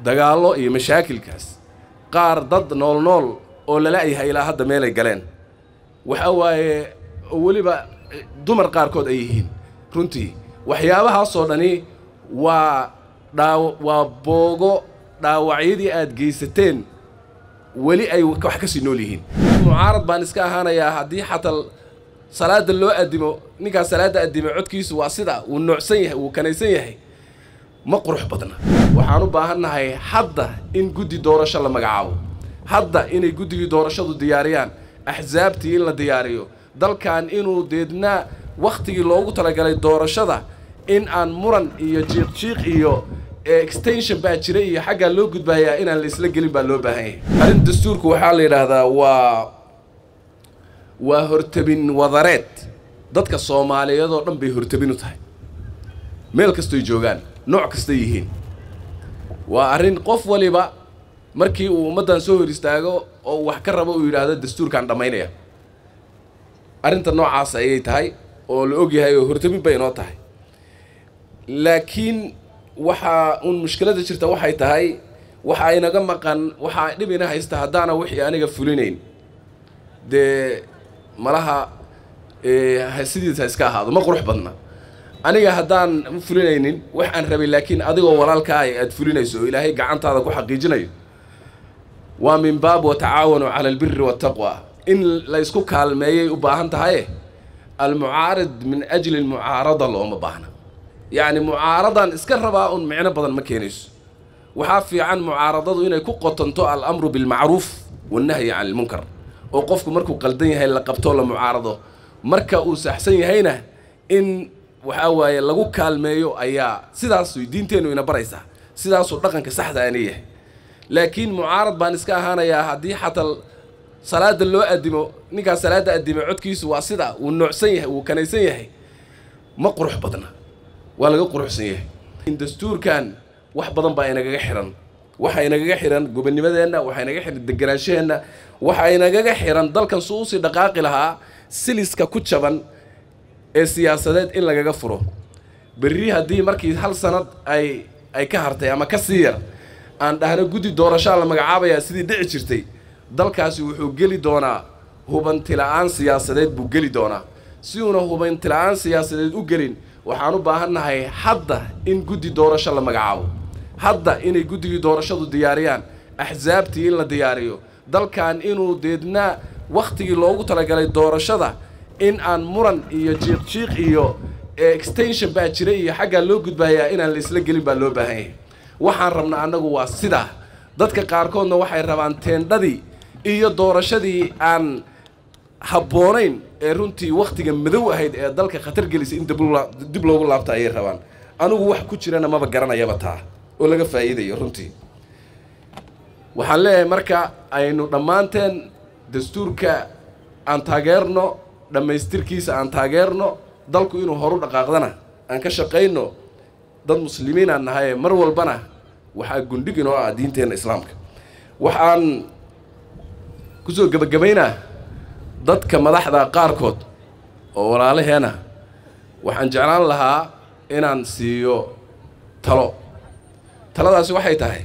dagaallo iyo mashaakilkaas qaar dad nool nool oo lala-yahay ilaa hadda meelay galeen waxa waaye weliba dumar qaarkood ay yihiin runtii waxyaabahaasoo dhani waa dhaaw waa boogo dhaawacyadii aad geysateen weli ay wax ka sii nool yihiin mucaarad baan iska ahaanayaa haddii xataa salaada loo addimo ninkaas salaadda addimo codkiisu waa sida wuu noocsan yahay wuu kanaysan yahay ma qurux badna waxaan u baahannahay hadda in guddi doorasho la magacaabo hadda inay guddigii doorashadu diyaariyaan axsaabtii in la diyaariyo dalkan inuu deedna wakhtigii loogu talagalay doorashada in aan muran iyo jiiqjiiq iyo extension baa jira iyo xaggaa loo gudbayaa inaan la isla gelin baa loo baahan yahay arrin dastuurku waxaa la yidhaahdaa waa waa hortabin wadareed dadka soomaaliyeed oo dhan bay hortabin u tahay meel kastoy joogaan nooc kastay yihiin waa arrin qof waliba markii uu ummaddan soo hor istaago oo wax ka rabo uu yidhaahdo dastuurkaan dhammaynaya arrinta noocaas ayay tahay oo la og yahay oo hortabin bay inoo tahay laakiin waxaa uun mushkiladda jirta waxay tahay waxaa inaga maqan waxaa dhib ina haysta haddaana wixii aniga fulinayn dee malaha sidiisa iska ahaado ma qurux badna aniga haddaan fulinaynin wax aan rabay laakiin adigoo walaalkaa aad fulinayso oo ilaahay gacantaada ku xaqiijinayo waa min baab watacaawanu cala albiri waataqwa in la ysku kaalmeeyay u baahan tahaye almucaarid min ajli almucaarada looma baahna yacni mucaaradan iska rabaa un micno badan ma keenayso waxaa fiican mucaaradadu inay ku qotonto alamru bilmacruuf wannahyi can ilmunkar oo qofku markuu qaldan yahay la qabtoo la mucaarado marka uu saxsan yahayna in waxaa waaye lagu kaalmeeyo ayaa sidaas diinteennu ina baraysaa sidaasuu dhaqanka saxda ana yahay laakiin mucaarad baan iska ahaanayaa haddii xataa salaada loo addimo ninkaas salaadda addimo codkiisu waa sida wuu noocsan yahay wuu kanaysan yahay ma qurux badna waa laga quruxsan yahay dastuurkan wax badan baa inagaga xihan waxaa inagaga xihan gobonnimadeenna waxaa inaga xihan deganaanshaheenna waxaa inagaga xihan dalkan su usii dhaqaaqi lahaa siliska ku jaban ee siyaasadeed in lagaga furo berri haddii markii hal sanad ay ay ka hartay ama ka sii yar aan dhahno guddi doorashaa la magacaabayaa sidii dhici jirtay dalkaasi wuxuu geli doonaa hubantila'aan siyaasadeed buu geli doonaa si uuna hubantila'aan siyaasadeed u gelin waxaan u baahannahay hadda in guddi doorasho la magacaabo hadda inay guddigii doorashadu diyaariyaan axsaabtii in la diyaariyo dalkan inuu deedna wakhtigii loogu talagalay doorashada in aan muran iyo jiiqjiiq iyo extension baa jira iyo xaggaa loo gudbayaa inaan la isla gelin baa loo baahan yahay waxaan rabnaa annagu waa sidaa dadka qaarkoodna waxay rabaan teendhadii iyo doorashadii aan habboonayn ee runtii wakhtiga madow ahayd ee dalka khatar gelisay in dib loogu laabta ayay rabaan anigu wax ku jirana maba garanayaba taa oo laga faa'iidayo runtii waxaan leeyahay marka aynu dhammaanteen dastuurka aan taageerno dhammaystirkiisa aan taageerno dalku inuu horu dhaqaaqdana aan ka shaqayno dad muslimiin aan nahaye mar walbana waxaa gundhig inoo ah diinteenna islaamka waxaan kusoo gebagabaynaa dadka madaxda qaarkood oo walaalaheena waxaan jeclaan lahaa inaan siiyo talo taladaasi waxay tahay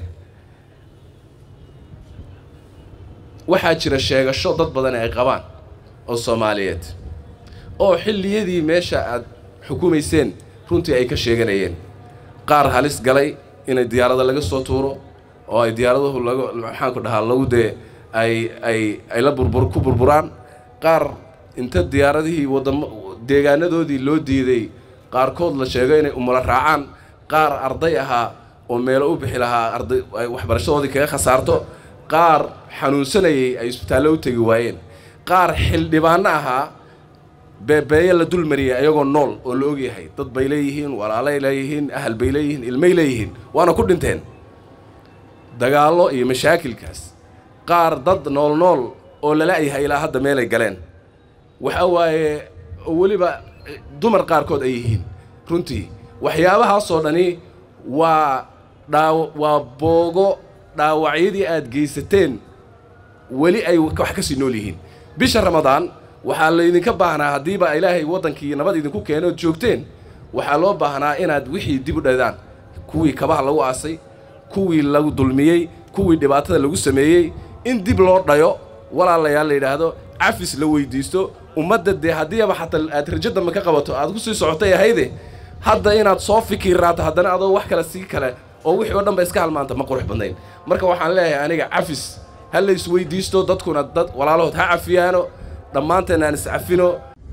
waxaa jira sheegasho dad badan ay qabaan oo soomaaliyeed oo xilliyadii meesha aad xukumayseen runtii ay ka sheeganayeen qaar halis galay inay diyaarada laga soo tuuro oo ay diyaaraduhu laga maxaanku dhahaa lagu dee ay ay ay la burbur ku burburaan qaar inta diyaaradihii wadamo deegaanadoodii loo diiday qaarkood la sheego inay umula raacaan qaar arday ahaa oo meelo u bixi lahaa arday ay waxbarashadoodii kaga khasaarto qaar xanuunsanayay ay isbitaallo u tegi waayeen qaar xildhibaano ahaa beebeeye la dulmariyay ayagoo nool oo la ogyahay dad bay leeyihiin walaalay leeyihiin ahal bay leeyihiin ilmay leeyihiin waana ku dhinteen dagaallo iyo mashaakilkaas qaar dad nool nool oo lala-yahay ilaa hadda meelay galeen waxa waaye weliba dumar qaarkood ay yihiin runtii waxyaabahaasoo dhani waa dhaaw waa boogo dhaawacyadii aad geysateen weli ay wax ka sii nool yihiin bisha ramadaan waxaa laydinka baahnaa haddiiba ilaahay waddankii nabad idinku keeno ood joogteen waxaa loo baahnaa inaad wixii dib u dhadaan kuwii kabaha lagu aasay kuwii lagu dulmiyey kuwii dhibaatada lagu sameeyey in dib loo dhayo walaalayaal la yidhaahdo cafis la weyddiisto ummadda dee haddiiaba xataa aad rajo dambe ka qabato aad ku sii socotay ahayde hadda inaad soo fikiraato haddana adoo wax kale sii kale oo wixii oo dhan ba iska halmaanta ma qurux badnayn marka waxaan leeyahay aniga cafis ha la isweyddiisto dadkuna dad walaalahood ha cafiyaano dhammaanteen aan iscafino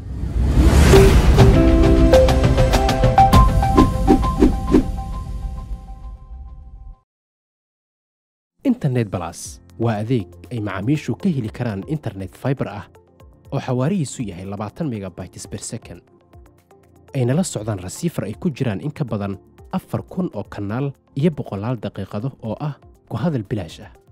internet balas waa adeeg ay macaamiishu ka heli karaan internet faibar ah oo xawaarihiisu yahay labaatan megabytes ber second ayna la socdaan rasiifar ay ku jiraan in ka badan afar kun oo kanaal iyo boqolaal daqiiqado oo ah ku hadal bilaash ah